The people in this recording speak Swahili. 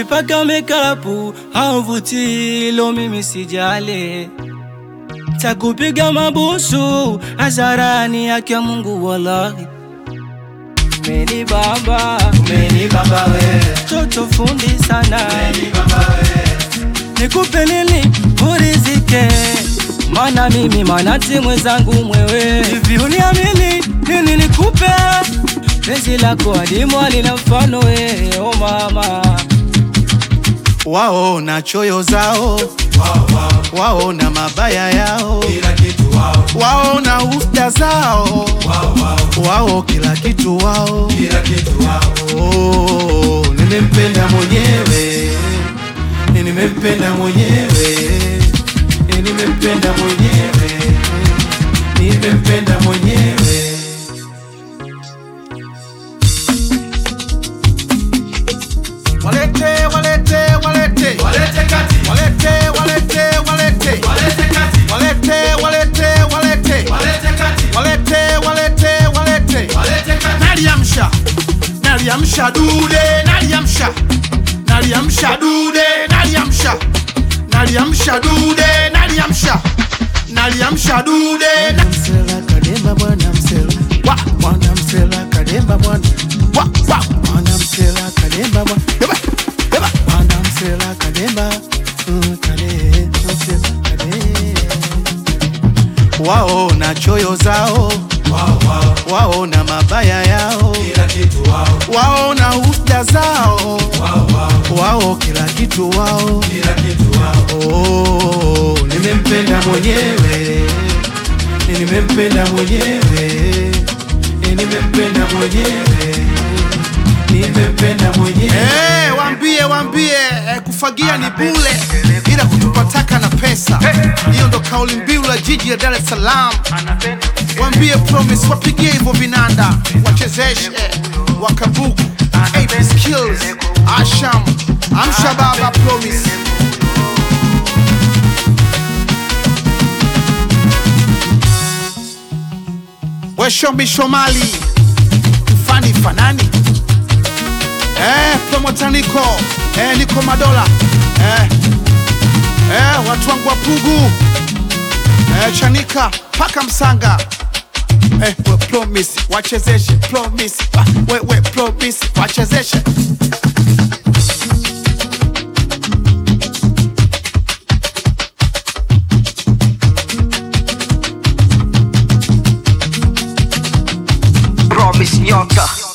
ukipaka mekapu hauvuti, lo mimi sijali, takupiga mabusu hadharani, haki ya Mungu wallahi. Meni baba, Umeni baba we, toto fundi sana, umeni baba we, nikupe nini urizike, mana mimi manati mwenzangu mwewe, hivi uniamini nini nikupe penzi lako adimu alina mfano we, o mama wao na choyo zao, wao wao, wao na mabaya yao, kila kitu wao, wao na ufda zao, wao wao, wao kila kitu wao. kila kitu wao. Oh, nimempenda mwenyewe, nimempenda mwenyewe, nimempenda mwenyewe, nimempenda mwenyewe. Walete, walete, walete, Walete kati, walete, walete, walete, walete kati, walete, walete, walete, walete kati, walete, walete, walete. walete kati. Naliamsha, naliamsha dude, naliamsha, naliamsha dude, naliamsha, naliamsha dude, naliamsha, naliamsha dude. Msela kademba bwana msela, wa bwana msela kademba bwana, wa wa bwana msela kademba bwana, yeba yeba bwana msela kademba, mm, kade msela kade. Wao na choyo zao, Wao wao, wao na mabaya yao kila kitu wao, wao na husda zao, wao wao, wao kila kitu wao. kila kitu wao. Oh, nimempenda mwenyewe, nimempenda mwenyewe, nimempenda mwenyewe, nimempenda mwenyewe. Eh, waambie waambie, eh, kufagia ni bule, ila kutupa taka na pesa. Hiyo ndo kauli mbiu la jiji la Dar es Salaam. Waambie promise, wapigie hivyo vinanda, wachezeshe wakabuku AP skills Asham Amsha baba promise Weshombi Shomali Fani Fanani eh, promota Niko eh, Niko Madola eh, eh, watu wangu wa Pugu eh, Chanika paka Msanga eh, we promise wachezeshe promise wa- we, we promise wachezeshe Promise nyota